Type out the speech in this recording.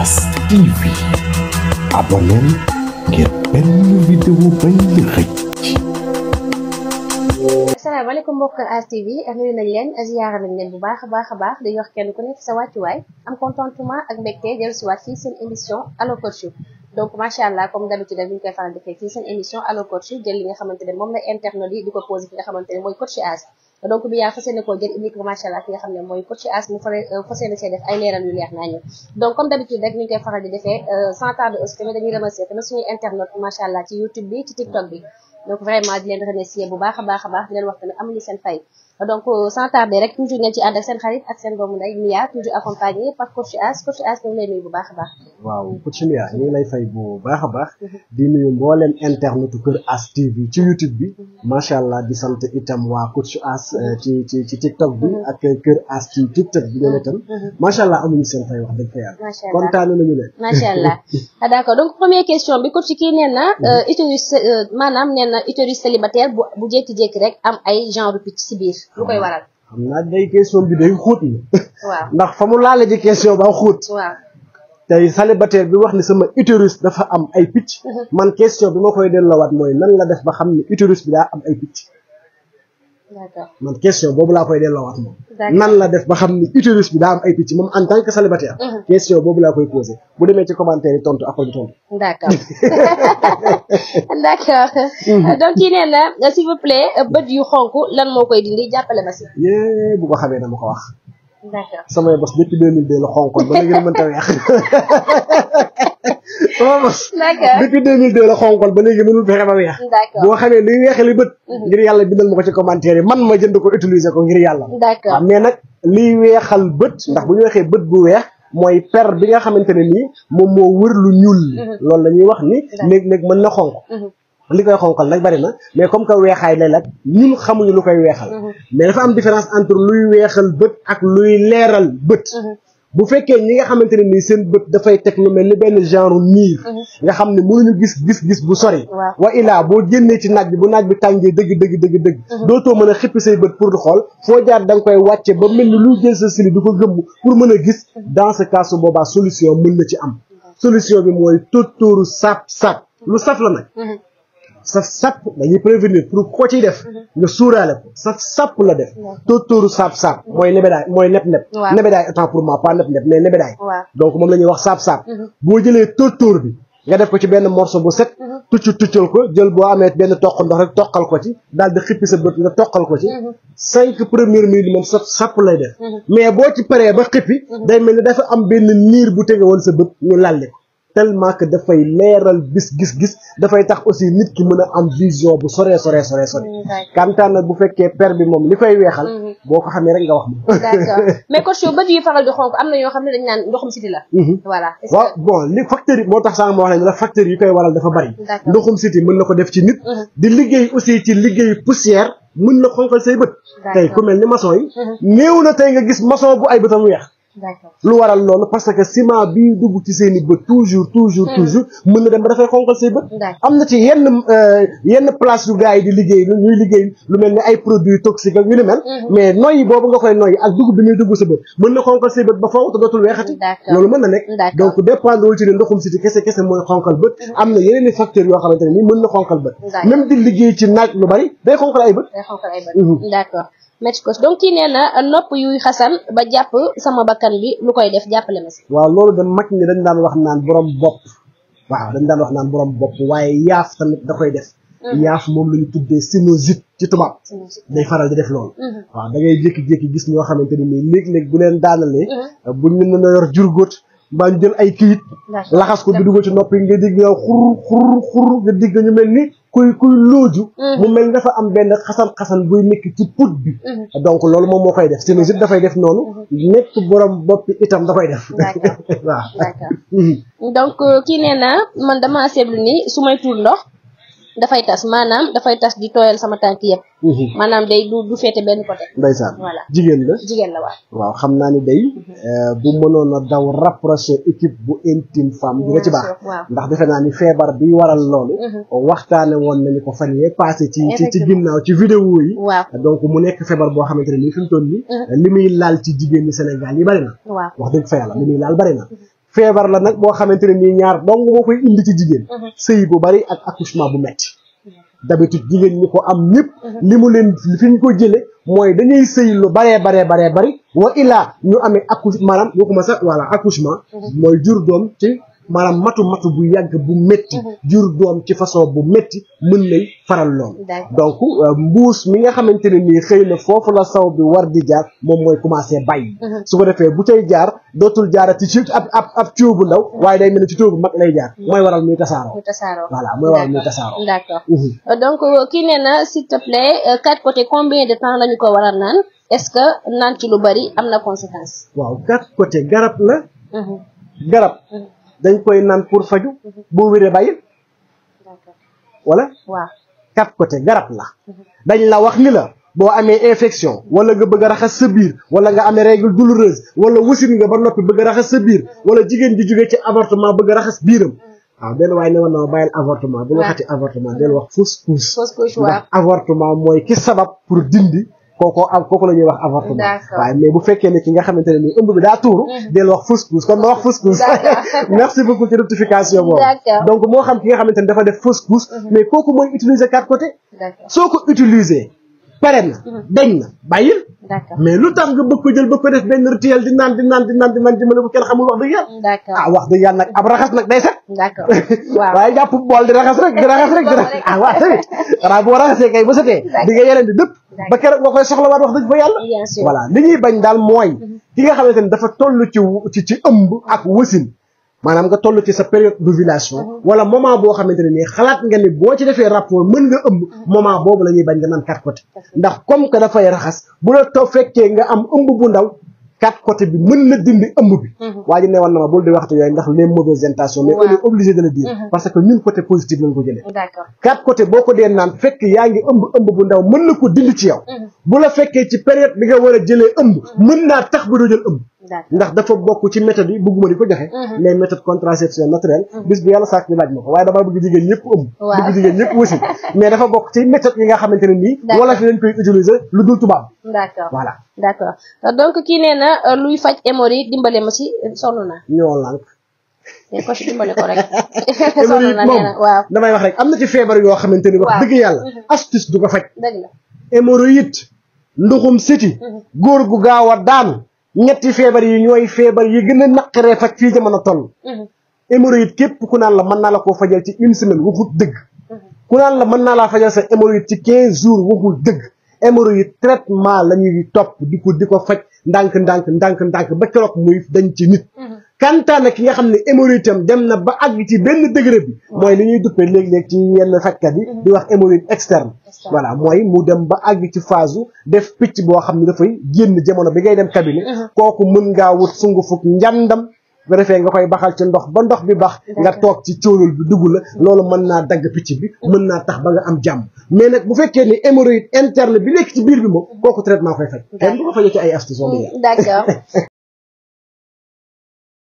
As TV abonneel ngir benn vidéo bañ la xëcc asalaamaaleykum mbokk As TV nuyu nañ leen ziyaara nañ leen bu baax a baax a baax di wax kenn ku nekk sa wàccuwaay am contentement ak mbégte dellu si waat fii seen émission Allo Coach donc macha allah comme d'habitude rek ñu koy faral defee fii seen émission Allo Coach jël li nga xamante ne moom la internaute yi di ko posé fi nga xamante ne mooy Coach As donc bi yaa fas yéene koo jël indi ko macha allah fi nga xam ne mooy Coach As mu fare fas yéene see def ay leeral yu leer nañu donc comme d'habitude rek ñu koy faral di defee sans tarder aussi tamit dañuy remercier tamit suñuy internaute macha allah ci YouTube bi ci TikTok bi donc vraiment di leen remercier bu baax a baax a baax di leen wax tamit amuñu seen fay donc sans tarder rek toujours ngeen ci ànd ak seen xarit ak seen doomu nday Mia toujours accompagné par Coach As Coach As ñu ngi lay nuyu bu baax a baax waaw Coach Mia ñu ngi lay fay bu baax a baax di nuyu mbooleem internetu Kër As TV ci YouTube bi macha allah di sant itam waa Coach As ci ci ci TikTok bi ak Kër As ci TikTok bi ñoom itam macha allah amuñu seen fay wax dëgg fa yàlla macha allah kontaan nañu leen macha allah d'accord donc première question bi coach kii nee na utérus maanaam nee na utérus célibataire bu bu jékki-jékki rek am ay genre picc ci biir lu koy waral xam naa day question bi day xóot na waaw ndax fa mu laale ji question ba xóot waaw tey célibataire bi wax ni sama utérus dafa am ay picc man question bi ma koy delloowaat mooy nan la def ba xam ne utérus bi daa am ay picc d'accord man question boobu laa koy delloowaat moom D'accord. nan la def ba xam ni utérus bi daa am ay picc moom en tant que célibataire question boobu laa koy posé bu demee ci commentaire yi tontu après du tontu d'accord d'accord donc kii nee na s'il vous plaît bët yu xonk lan moo koy dindi jàppale ma si yée bu ko xamee dama ko wax d'accord samay bos depuis 2002 la xonkoon ba léegi mënta weex sama bos d'accord depuis 2002 la xonkoon ba léegi mënul fexe ba weex d'accord boo xamee luy weexali bët ngir yàlla bindal ma ko ci commentaire yi man ma jënd ko utiliser ko ngir yàlla d'accord waaw mais nag liy weexal bët ndax bu ñu waxee bët bu weex mooy per bi nga xamante ne nii moom moo wër lu ñuul li loolu la ñuy wax ni léeg-léeg mën na xonk li koy xonqal nag bari na mais comme que weexaay lay lag ñun xamuñu lu koy weexal mais dafa am différence entre luy weexal bët ak luy leeral bët bu fekkee ñi nga xamante ne nii seen bët dafay teg lu mel ni benn genre niir nga xam ne mënuñu gis gis-gis bu sori Waaw. wa ilaa boo génnee ci naaj bi bu naaj bi tàngee dëgg dëgg dëgg dëgg dootoo mën a xippi say bët pour di xool foo jaar da nga koy wàcce ba mel ni luy jël sa sili di ko gëmm pour mën a gis dans ce cas su boobaa solution mën na ci am solution bi mooy tóortóoru sap sap lu saf la nag saf sap dañuy prévenir pour ko ciy def nga suuraale ko saf sap la def tóortóoru sap sap mooy nebedaay mooy neb neb Waaw. nebedaay autant pour moi pas neb neb mais nebedaay waaw donc moom la ñuy wax sap sap boo jëlee tóortóor bi nga def ko ci benn morceau bu set tucc tuccal ko jël boo amee benn toq ndox rek toqal ko ci daal di xippi sa bët nga toqal ko ci cinq premières minutes moom sap sap lay def mais boo ci paree ba xippi day mel ni dafa am benn niir bu tege woon sa bët ñu lalli ko tellement que dafay leeral bis gis-gis dafay tax aussi nit ki mën a am vision bu soree soree soree sore d'accord kantaan nag bu fekkee per bi moom li koy weexal boo ko xamee rek nga wax ma d'accord mais coach yow bët yu faral di xonk am na yoo xam ne dañ naan ndoxum siti la voilà est-ce waaw que bon li facteurs yi moo tax sànq ma wax ne la facteurs yi koy waral dafa bari D'accord. ndoxum siti mën na ko def ci nit di liggéey aussi ci liggéey poussière mën na xonqal say bët D'accord. tey ku mel ni maçon yi néew na tey nga gis maçon bu ay bëtam weex d'accord lu waral loolu parce que ciment bii dugg ci seen i bët toujours toujours toujours mën na dem ba dafay xonqal say bët D'accord. am na ci yenn euh, yenn place yu gars yi di liggéey lu ñuy liggéey lu mel ni ay produits toxiques ak yu ni mel mais noyyi boobu nga koy noyyi ak dugub bi muy dugg sa bët mën na xonqal say bët ba faw te dootul weexati D'accord. loolu mën na nekk D'accord. donc dépendrewul ci ne ndoxum siti kese kese mooy xonqal bët am na yeneen i facteurs yoo xamante ne nii mën na xonqal bët D'accord. même di liggéey ci naaj lu bari day xonqal ay bët day xonkal ay bët d'accord merci coach donc kii nee na nopp yuy xasan ba jàpp sama bakkan bi lu koy def jàppale ma si waaw loolu de mag ñi dañ daan wax naan borom bopp waaw dañ daan wax naan borom bopp waaye yaaf tamit da koy def yaaf moom la ñu tuddee sinusite ci tubaab day faral di def loolu waaw da ngay jékki-jékki gis ñoo xamante ni nii léeg-léeg bu leen daanalee buñ mën na yor jurgóot mbaa ñu jël ay kiyit D'accord. laxas ko bi dugal ci noppi nga digg yow xur xur xur nga digg ñu mel ni kuy kuy looju mu mel ni dafa am benn xasan-xasan buy nekk ci put bi donc loolu moom moo koy def sinusite dafay def noonu nekk borom boppi itam da koy def D'accord. waaw d'accord donc kii nee na man dama seetlu ni su may tuur ndox dafay tas maanaam dafay tas di tooyal sama tànk yëpp maanaam day du du féete benn côté ndeysaan Voilà. jigéen la jigéen la waaw waaw xam naa ni day euh, bu mënoon a daw rapproché équipe bu intime femme dina ci baax waaw ndax defe naa ni feebar bi waral loolu waxtaane woon nañu ko fan yee passé ci ci ci Effectivement. ginnaaw ci vidéo yi waaw donc mu nekk feebar boo xamante ne nii fi mu toll nii li muy laal ci jigéen ñi Sénégal yi bari na waaw wax dëgg fa yàlla li muy laal bari na feebar la nag boo xamante ne nii ñaar dong moo koy indi ci jigéen sëy bu bari ak accouchement bu metti d'habitude jigéen ñi ko am ñëpp li mu leen fi ñu ko jële mooy dañuy sëy lu baree baree baree bari wa ilaa ñu amee accouche maanaam waxuma sax voilà accouchement mooy jur doom ci maanaam matu matu bu yàgg bu métti jur doom ci façon bu métti mën lay faral lool donc mbuus mi nga xamante ne nii xëy na foofu la saw bi war di jaar moom mooy commencé bàyyi su ko defee bu cay jaar dootul jaarati ci ab ab ab tuyau bu ndaw waaye day mel ni ci tuyau bu mag lay jaar mooy waral muy tasaaroo muy tasaaroo voilà mooy waral muy tasaaroo d'accord donc kii nee na s'il te plaît quatre côté combien de temps lañu ko war a naan est-ce que naan ci lu bari am na conséquence waaw quatre côté garab la garab dañ koy naan pour faju boo wéree bàyyil wala waaw quatre côté garab la dañ la wax ni la boo amee infection wala nga bëgg a raxas sa biir wala nga amee règle douloureuse wala wasin nga ba noppi bëgg a raxas sa biir wala jigéen ji jógee ci avortement bëgg a raxas biiram waaw benn waaye ne woon na ma bàyyil avortement bu waxati avortement del wax fausse couche fausse couche ndax waaw avortement mooy ki sabab pour dindi kooko am kooku la ñuy wax avortement D'accord. waaye mais bu fekkee ne ki nga xamante ne nii ëmb bi daa tuuru del wax fausse couche kon ma wax fausse couche D'accord. merci beaucoup ci rectification boobu D'accord. donc moo xam ki nga xamante ne dafa def fausse couche mais kooku mooy utiliser quatre côtés d'accord soo ko utiliser pare na dañ na bàyyil d'accord mais lu tax nga bëgg ko jël bëgg ko def benn rituel di naan di naan di naan di naan jëmale ko kenn xamul wax dëgg yàlla d'accord ah wax dëgg yàlla nag ab raxas nag day set d'accord waaw waaye jàpp bool di raxas rek di raxas rek di raxas ah waaw tamit xanaa boo raxasee kay ba setee di nga yeneen di dëpp ba keroog nga koy soxlawaat wax dëgg fa yàlla bien sûr voilà li ñuy bañ daal mooy ki nga xamante ni dafa toll ci ci ci ëmb ak wasin maanaam nga toll ci sa période d'ovulation wala moment boo xamante ne nii xalaat nga ni boo ci defee rapport mën nga ëmb moment boobu la ñuy bañ nga naan quatre côté ndax comme que dafay raxas bu la to fekkee nga am ëmb bu ndaw quatre côté bi mën na dindi ëmb bi waa ji ne woon na ma bul di waxtu yooyu ndax les mauvaises intentions mais on est obligé de le dire parce que ñun côté positif lañ ko jëlee d'accord quatre côté boo ko dee naan fekk yaa ngi ëmb ëmb bu ndaw mën na ko dindi ci yow bu la fekkee ci période bi nga war a jëlee ëmb mën naa tax ba doo jël ëmb d'accord ndax dafa bokk ci méthode yi bëgguma di ko joxe mais méthode contraception naturelle bis bi yàlla sàkk ñu laaj ma ko waaye damaa bëgg jigéen ñëpp ëmb Waaw. bëgg jigéen ñëpp wasin mais dafa bokk ci méthode yi nga xamante ne nii D'accord. wala fi dañ koy utiliser lu dul tubaab d'accord voilà d'accord donc kii nee na euh, luy faj hémorroïde dimbale ma ci sonn naa ñoo lànk mais ko ci dimbale ko rek sonn hémorroïde na moom nee na waaw damay wax rek am na ci feebar yoo xamante ni wax Waaw. dëgg yàlla astuce du ko faj dëgg la hémorroïde nduxum siti góor gu gaaw a daanu ñetti feebar yi ñooy feebar yi gën a naqaree faj fii jamono toll Mhm. hémorroïde képp ku naan la mën naa la koo fajal ci une semaine waxut dëgg ku naan la mën naa laa fajal sa hémorroïde ci quinze jours waxul dëgg hémorroïde traitement la ñuy topp di ko di ko faj ndànk ndànk ndànk ndànk ba keroog muy dañ ci nit kantaan ki nga xam ne hémorroïde am dem na ba àgg ci benn degré bi mooy li ñuy duppee léeg-léeg ci yenn fajkat yi di wax hémorroïde externe voilà mooy mu dem ba àgg ci phase u def picc boo xam ne dafay génn jamono bi ngay dem cabinet kooku mën ngaa wut sungu fukk njàndam bu defee nga koy baxal ci ndox ba ndox bi bax nga toog ci cóolul bi dugg la loolu mën naa dagg picc bi mën naa tax ba nga am jàmm mais nag bu fekkee ni hémorroïde interne bi nekk ci biir bi moom kooku traitement koy faj kenn du ko fajee ci ay astuces d'accord